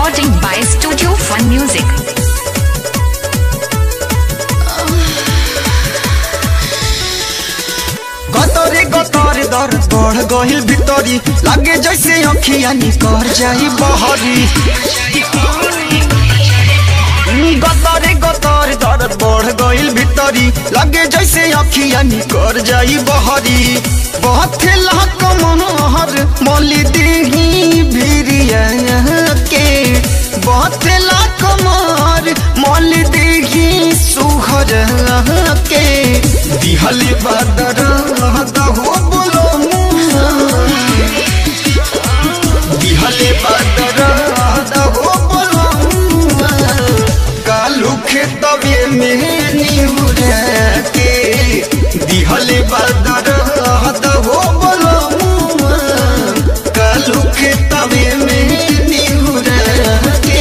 Recording by Studio Fun Music. गतरे गतर दर बढ़ गहिल भितरी लागे जैसे अखिया निकर जाई बहरी गतरे गतर दर बढ़ गइल भितरी लागे जैसे अखिया निकर जाई बहरी बहुत लाख मनोहर मौली देही भिरिया के बहुत लाख मार मौली देही सुहर के दिहली बदर हो बोलो दिहले बदर हो बोलो कालू खेतवे में नीहुर के दिहले बदर हो बोलो कालू खेतवे में नीहुर के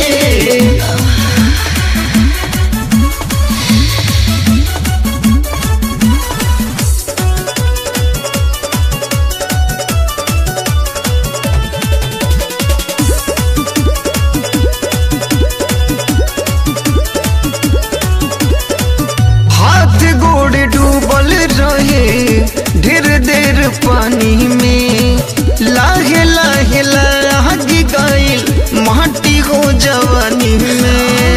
हाथ गोड़ डूबल रहे ढेर देर पानी में लाहे लाहे लाग गइल माटी हो जवानी में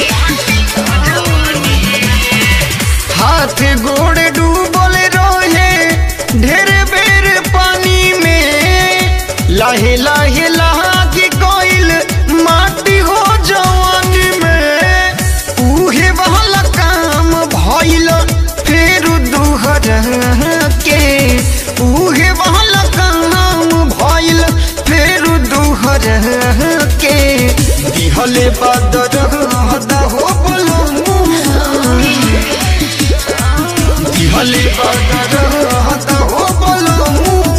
हाथ गोड़ डूबल रहे ढेर बेर पानी में लाहे लाहे लाग गइल माटी हो जवानी में उहे वाला काम भइल फेर दुहर के उहे वाला काम भइल फेर दुहर के दिहले बदर हो बोलो दिहले बदर हो बोलो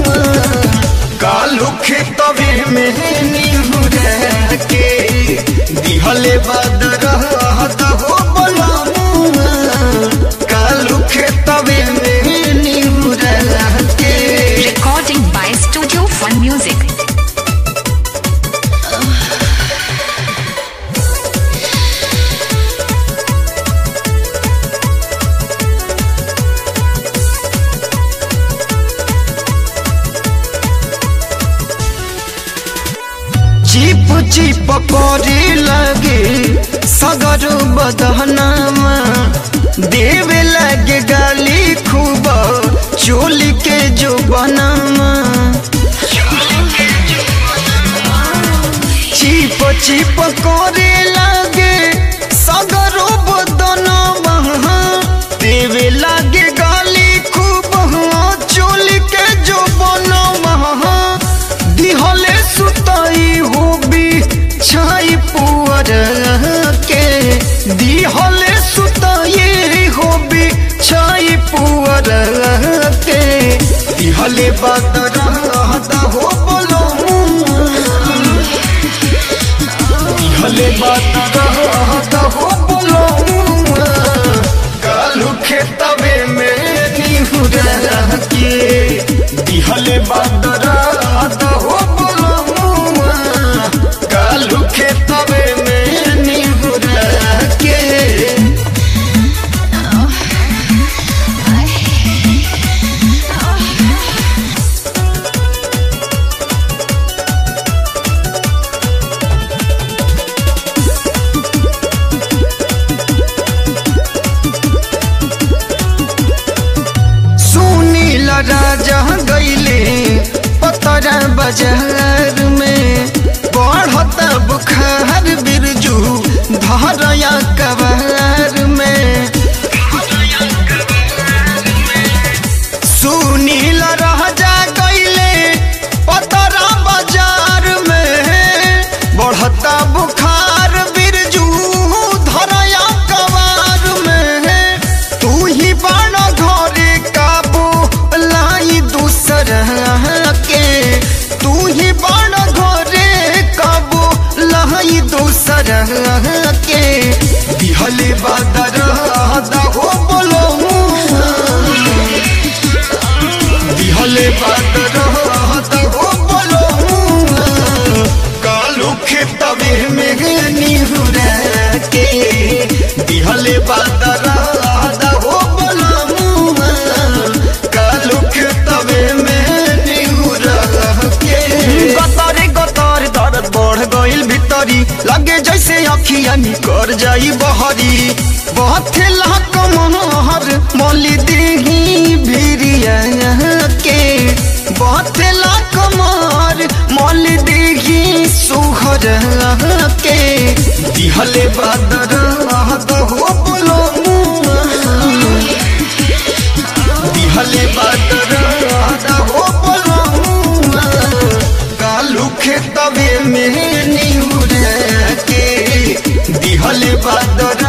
कालू खेतवे में नीहुर के दिहले बदर हो बोलो कालू खेतवे में नीहुर के Recording by Studio Fun Music. चिप चिप करे लगे सगर बदहनामा देवे लगे गाली खूब चोली के जो बनामा चिप चिप करे लगे सगर बदनामा देवे लगे गाली खूब चोली के जो बनामा दिहले सुताई होबी छाई पुअर के दिहले सुताई होबी छाई पुअर के दिहले बदर हो बोलो दिहले बदर हो बोलो कालू खेतवे में निहुर के दिहले बदर हो बोलो कालू खेतवे में निहुर के सुनील राजा गईले पतरा बाजार में बढ़ता बुखार बिरजू धरया कबार में सुनील राजा गईले पतरा बाजार में बढ़ता बुखार बिरजू धरया कबार में तू ही बड़ घरे काबू लाई दूसर के तू ही बड़ घरे काबू लाई दूसर के दिहले बदर हो बोलो दिहले बदर हो बोलो कालू खेतवे में अखिया निकर जाई बहरी बथेला कमहर मौली देही भिरिया के बथेला कमर मौली देही सुहर के दिहले बादर हो बोलो दिहले बादर हो बोलो कालू खेतवे में निहुर के दिहले बादर